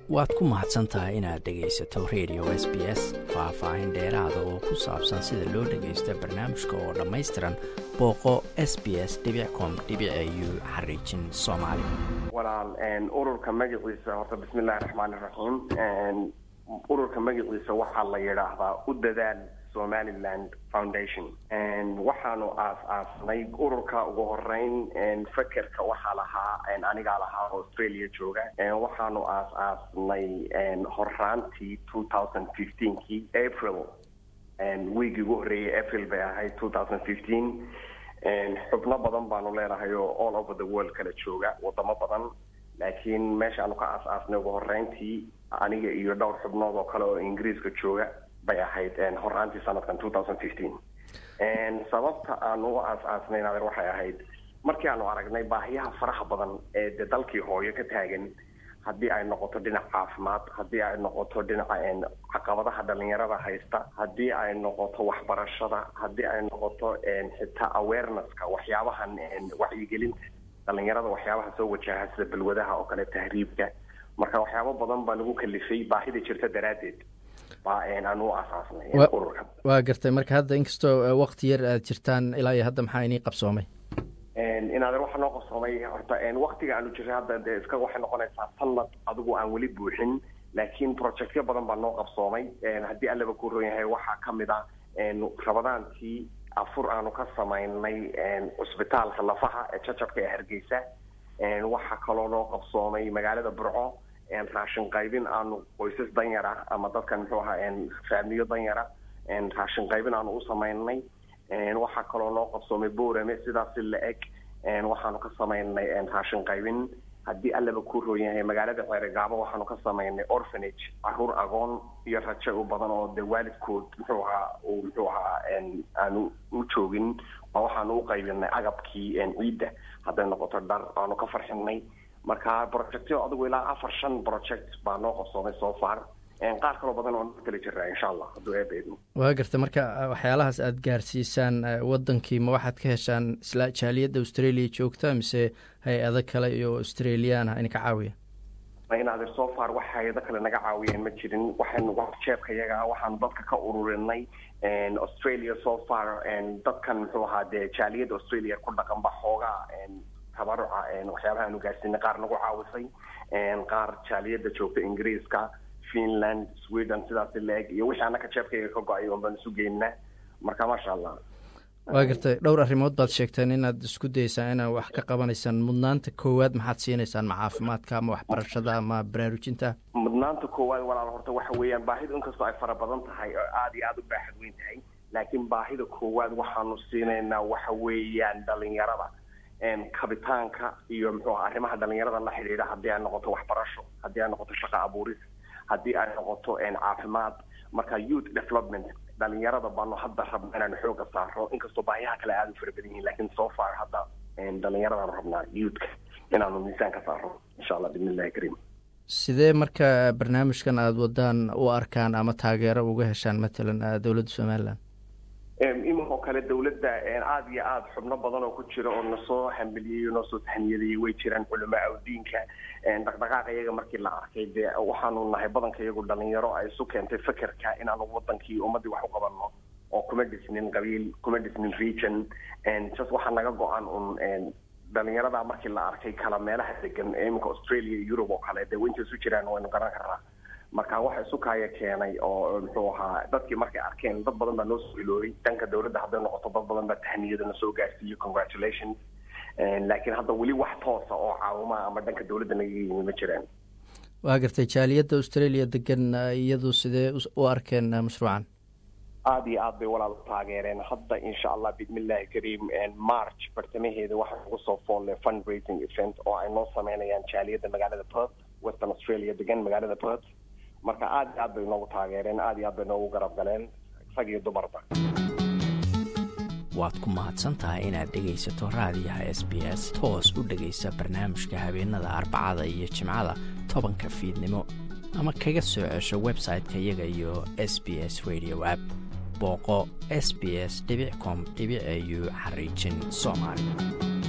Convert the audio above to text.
waad ku mahadsan tahay inaad dhegaysato radio s b s faah-faahin dheeraada oo ku saabsan sida loo dhagaysto barnaamijka oo dhammaystiran booqo s b s com u xariijin soomaali walaal ururka magaciisa horta bismi illaahi raxmaan iraxiim ururka magaciisa waxaa la yidhaahdaa u dadaal somaliland foundation waxaanu aas-aasnay ururka ugu horeyn fakerka waxaa lahaa anigaa lahaa australia jooga waxaanu aas-aasnay horaantii two thousand fifteenkii april wiigii ugu horreeyay april bay ahayd two thousand fifteen xubno badan baanu leenahay oo all over the world kala jooga wadamo badan laakiin meeshaanu ka aas-aasnay ugu horeyntii aniga iyo dhowr xubnood oo kale oo ingiriiska jooga bay ahayd horaantii sanadkan two thousand fifteen sababta aanu u aas-aasnayn adeer waxay ahayd markii aanu aragnay baahiyaha faraha badan ee de dalkii hooyo ka taagan haddii ay noqoto dhinac caafimaad haddii ay noqoto dhinaca caqabadaha dhalinyarada haysta haddii ay noqoto waxbarashada haddii ay noqoto xitaa awarenesska waxyaabahan wacyigelinta dhalinyarada waxyaabaha soo wajaha sida balwadaha oo kale tahriibka marka waxyaabo badan baa nagu kalifay baahida jirta daraaddeed waa gartay marka hadda inkastoo wakti yar aad jirtaan ilaa iyo hadda maxaa inii qabsoomay inaadeen waxaa noo qabsoomay horta waktiga aanu jiray hadda de iska waxay noqonaysaa sanad adigu aan weli buuxin laakiin projectyo badan baa noo qabsoomay haddii allaba ku ron yahay waxaa kamid ah rabadaantii afur aanu ka samaynay cusbitaalka lafaha ee jajabka ee hargeysa waxaa kaloo noo qabsoomay magaalada burco raashin qaybin aanu qoysas danyara ama dadkan muxuu ahaa faamiyo danyara raashin qaybin aanu u samaynay waxaa kaloo noo qabsoomay borame sidaasi la eg waxaanu ka samaynay raashin qaybin haddii allaba ku roon yahay magaalada ceeregaabo waxaanu ka samaynay orphanage caruur agoon iyo rajo u badan oo de waalidkood muxuu ahaa uu muxuu ahaa aanu u joogin oo waxaanu u qaybinay agabkii ciidda hadday noqoto dhar aanu ka farxinay marka projectyo adigu ilaa afar shan project baa noo qabsoomay soo far qaar kaloo badan oo noo kala jiraa insha allah hadduu eebeedmo waa garta marka waxyaalahaas aada gaarsiisaan wadankii ma waxaad ka heshaan isla jaaliyadda australia joogta mise hay-ado kale iyo australian ah idinka caawiya inaadir so far wax hay-ado kale naga caawiyeen ma jirin waxaynu jeebka yaga waxaanu dadka ka ururinay australia so far dadkan muxuu ahaa dee jaaliyadda australia ku dhaqan ba xoogaa tabaruca waxyaabaha aanu gaarsiinay qaar nagu caawisay qaar jaaliyadda joogta ingiriiska finland sweden sidaasi la-eg iyo wixii annaka jeebkayga ka go-ay oon baan isu geynaa marka maasha allah waa gartay dhowr arrimood baad sheegteen inaad isku dayeysaan inaad wax ka qabanaysaan mudnaanta koowaad maxaad siinaysaan ma caafimaadka ama waxbarashada ama baraarujinta mudnaanta koowaad walaal horta waxa weeyaan baahidu inkastoo ay fara badan tahay oo aada iyo aada u baaxad weyn tahay laakiin baahida koowaad waxaanu siinaynaa waxa weeyaan dhalinyarada kabitaanka iyo muxuu aha arrimaha dhalinyarada la xidhiidha haddii ay noqoto waxbarasho haddii ay noqoto shaqo abuuris haddii ay noqoto caafimaad marka youth development dhalinyarada baanu hadda rabna inaanu xooga saaro inkastoo baahiyaha kale aada u fara badan yihiin lakin so far hadda dhalinyaradaanu rabnaa youthka inaanu miisaan ka saaro insha allah bismi illahi kariim sidee marka barnaamijkan aada wadaan u arkaan ama taageero uga heshaan matalan dowladda somaliland iminka oo kale dawladda aada iyo aada xubno badan oo ku jira oo nasoo hambeliyey noo soo tahniyadayey way jiraan culamaa awdiinka dhaqdhaqaaqa iyaga markii la arkay dee waxaanu nahay badanka iyagu dhalinyaro ay isu keentay fekerka inaanu wadankii ummaddii wax u qabanno oo kuma dhisnin qabiil kuma dhisnin region just waxaa naga go-an un dhalinyarada markii la arkay kala meelaha degan ee iminka australia iyo europe oo kale dee wainta isu jiraan waynu garan karnaa marka waxa isu kaaya keenay oo muxuu ahaa dadkii markay arkeen dad badan baa noo soo iloobay dhanka dawladda hadday noqoto dad badan baa tahniyada na soo gaarsiiyey congratulations laakiin hadda weli wax toosa oo caawima ama dhanka dawladda naga yimi ma jiraan waa gartay jaaliyadda australia degan iyadu sidee u arkeen mashruucan aada iyo aad bay walaal u taageereen hadda insha allah bismillahi kariim march bartamaheeda waxaa ugu soo foolle fundraising event oo ay noo sameynayaan jaaliyadda magaalada perth western australia degan magaalada perth marka aada iyo aad bay noogu taageereen aada iyo aad bay noogu garab galeen rag iyo dumarba waad ku mahadsan tahay inaad dhegaysato raadiyaha s b s toos u dhegaysa barnaamijka habeenada arbacada iyo jimcada tobanka fiidnimo ama kaga soo cesho website-ka iyaga iyo s b s radio app booqo s b s com au xariijin soomaali